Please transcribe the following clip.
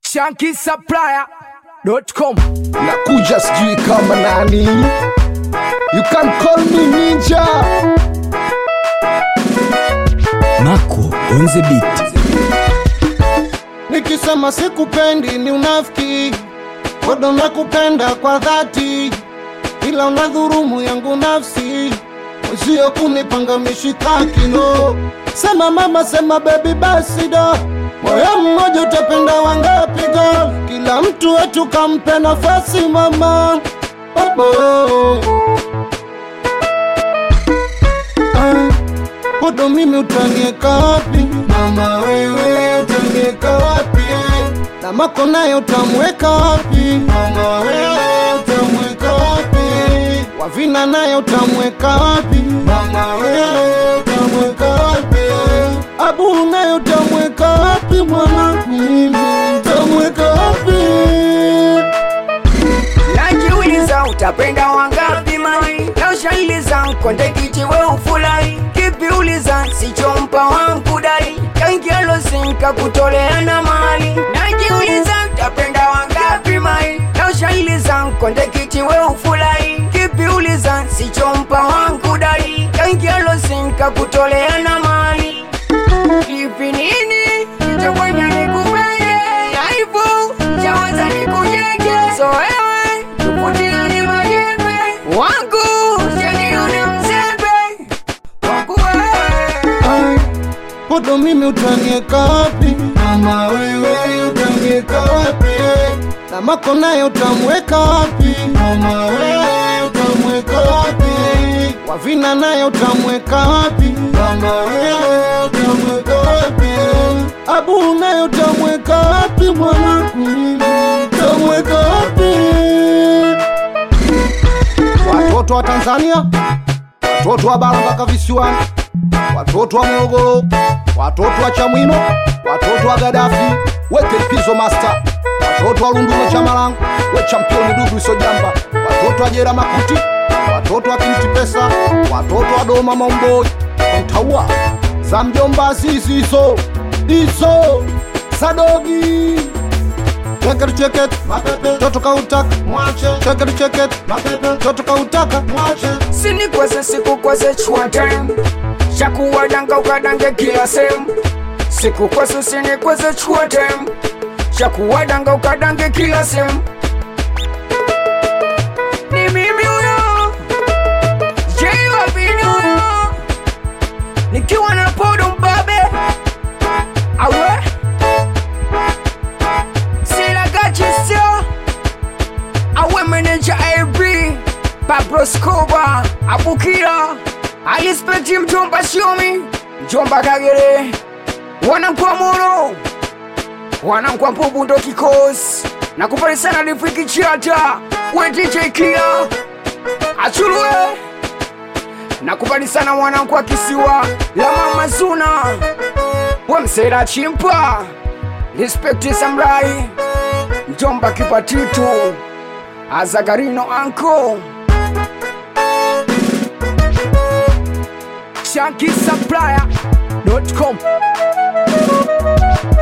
shankisupplier.com nakuja sijui kama nani you can call me ninja Mako on the beat nikisema sikupendi ni unafiki bado nakupenda kwa dhati ila unadhurumu yangu nafsi usio kunipanga mishikaki no sema mama sema bebi basi do moyo mmoja utapenda wangapi go kila mtu wetu kampe nafasi mama oh, oh. Ah, Kodo mimi utanieka wapi mama wewe utanieka wapi na mako naye utamweka wapi mama wewe utamweka wapi wavina naye utamweka wapi mama wewe utamweka wapi abu naye utamweka wapi mwanangu mimi utamweka wapi najiuliza utapenda wangapi mai na ushailiza konde kiti we ufurahi kipi uliza sichompa wangu dai kangialosinka kutoleana mali najiuliza utapenda wangapi mai na ushailiza konde kiti we ufurahi kipi uliza sichompa wangu dai kangialosinka kutoleana mali kipi nini chakwanya nikupende naivu chawaza nikujenge so wewe tuputiani majembe wangu janione mzembe wangu wewe Kodo mimi utanieka wapi mama wewe utanieka wapi na mako naye utamweka wapi mama wewe utamweka wapi wavina naye utamweka wapi mama wewe utamweka wapi abu naye utamweka wapi mwanangu mimi utamweka wapi watoto wa Tanzania watoto wa bara mpaka visiwani watoto wa Morogoro, watoto wa Chamwino, watoto wa Gadafi, weke pizo master, watoto wa Lunduno Chamalangu, we championi Dudu Isojamba, watoto wa Jera Makuti, watoto wa Kinti Pesa, watoto wa Doma Maumboi, Mtaua za mjomba Azizi hizo hizo Sadogi Cheket cheket mapepe toto kautaka mwache cheket cheket mapepe toto kautaka mwache sinikweze sikukweze chua time shakuwadanga ukadange kila sehemu sikukweze sinikweze chua time shakuwadanga ukadange kila sehemu ni mimi huyo jeiwa vini huyo nikiwa na podo mbabe awe silagachisio awe meneja ab Pablo Scoba Abukira alispekti mjomba Shiomi mjomba Kagere wanankwa Moro wanankwa Mpubu ndo kikosi na kupari sana Rifiki Chiata we DJ Kia Achulwe na kupari sana wanankwa Kisiwa la Mama Zuna we Msera Chimpa Respecti Samurai mjomba Kipatitu Azagarino Anko shankisupplier.com